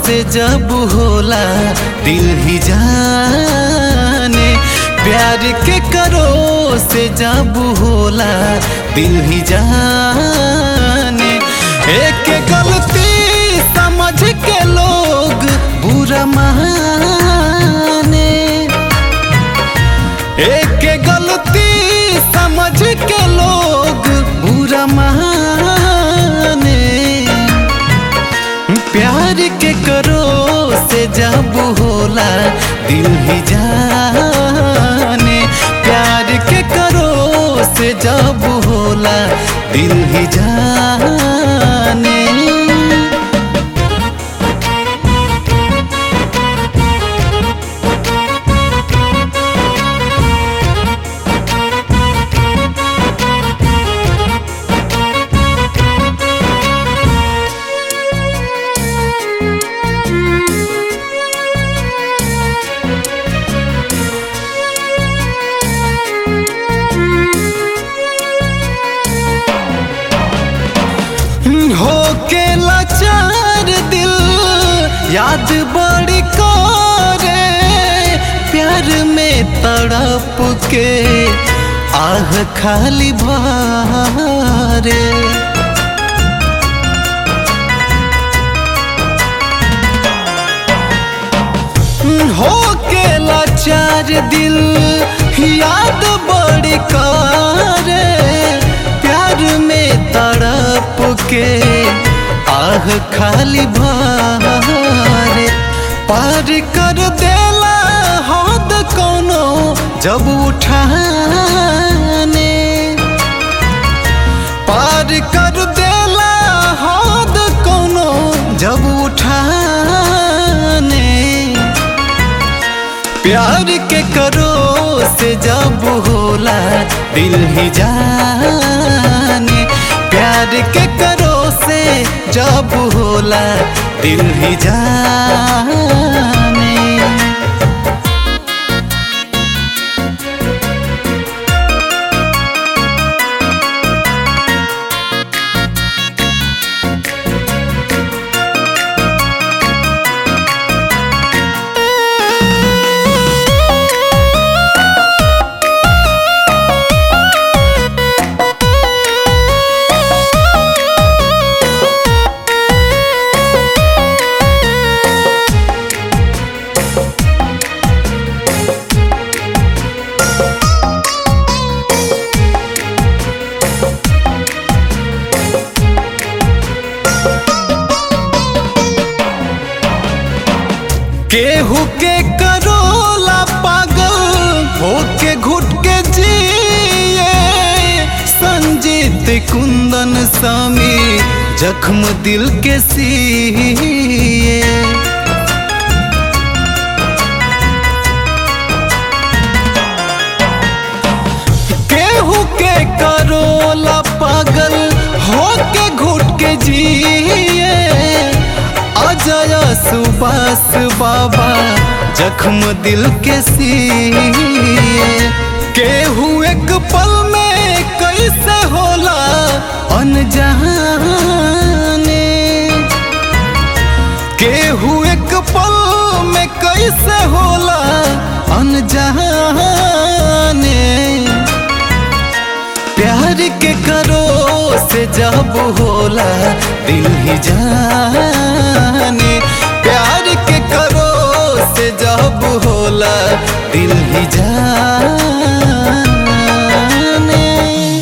से जब होला दिल ही जाने प्यार के करो से जब होला दिल ही जाने एक गलती समझ के लोग बुरा माने एक गलती समझ के लोग बुरा माने प्यार के करो से जब होला दिल ही जाने प्यार के करो से जब होला दिल ही जाने हो के लाचार दिल याद बड़ी करे प्यार में तड़प के आह खाली भारे हो के लाचार दिल याद बड़ी करे प्यार में तड़प के आह खाली भारे पार कर देला हद कोनो जब उठाने पार कर देला हद कोनो जब उठाने प्यार के करो से जब होला दिल ही जाने प्यार के करो से जब होला दिल ही जाने केहू के करोला पागल होके घुट के जिए संजीत कुंदन स्वामी जख्म दिल के सिए केहू के करोला पागल होके घुट के जिए अजय सुबास बाबा जख्म दिल के सिए केहू एक पल में कैसे होला अनजाने केहू एक पल में कैसे होला अनजाने प्यार के करो से जब होला दिल ही जाने